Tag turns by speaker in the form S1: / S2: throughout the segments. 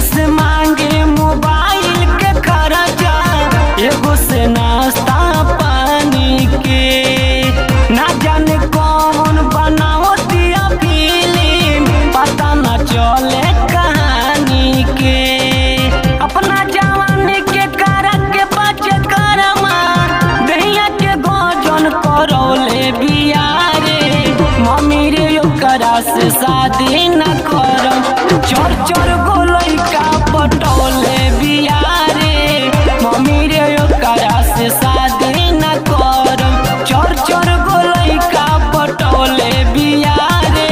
S1: से मांगे मोबाइल के खर्चा एगो से नाश्ता पानी के ना जाने कौन बनाओ दिया फिल्म पता ना चले कहानी के अपना जवानी के कारण के बचे करमा दहिया के गजन करौले बियारे मम्मी रे ओकरा से शादी न करम चोर चोर गोलई का पटौले बियारे मम्मी रे ओकरा से शादी न करम चोर चोर गोलई का पटौले बियारे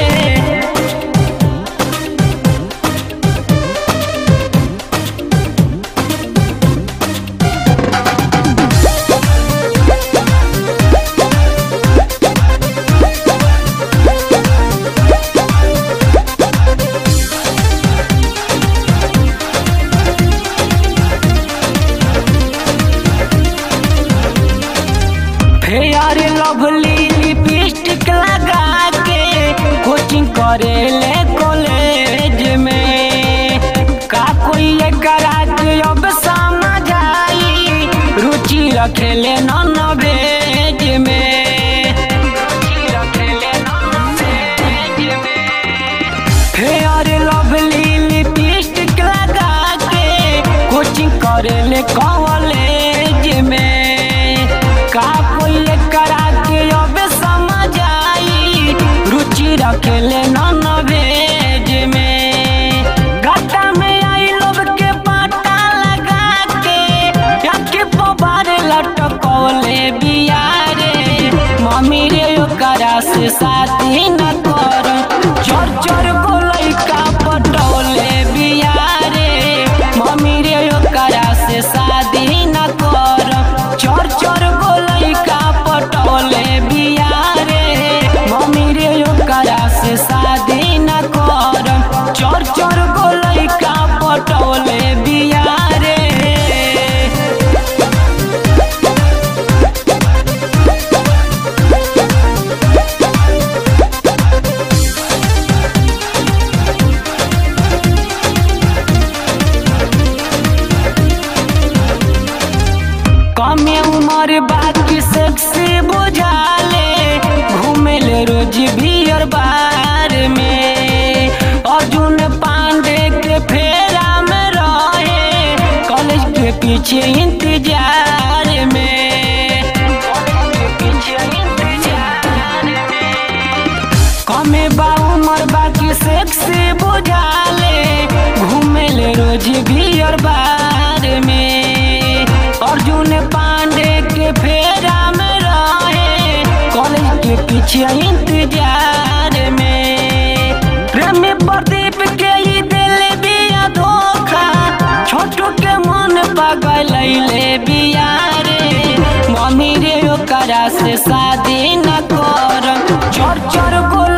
S1: फेयर लवली लिपस्टिक लगा के कोचिंग करेले कॉलेज में का कोई एकरा के अब समझ आई रुचि रखेले नॉन वेज में रुचि रखेले non-veg में। फेयर लवली लिपस्टिक लगा के कोचिंग करेले कॉलेज में का कोई करा के अब समझ आई रुचि रखेले नॉन वेज में गट्टा में आई लोग के पाटा लगा के आके पबारे लटकौले बियारे मम्मी रे ओकरा से शादी न कर चोर चोर गोलई का पटौले बियारे मम्मी रे ओकरा से शादी न कर चोर चोर गोलई का पटौले बियारे मम्मी रे ओकरा से शादी न कर चोर चोर गोलई का पटौले बियारे कमे उम्र बाकी सेक्सी बुझाले घूमेले रोज बियर बार में अर्जुन पांडे के फेरा में रहे कॉलेज के पीछे इंतजार में कॉलेज के पीछे इंतजार में कमे बा उमर बाकी सेक्सी बुझाले घूमेले रोज बियर बार में अर्जुन पांडे के फेरा में रहे कॉलेज के पीछे इंतजार में प्रेमी प्रदीप के ही दिल बिया धोखा छोटू के मन पागल बिया रे मम्मी रे ओकरा से शादी न कर चोर चोर गो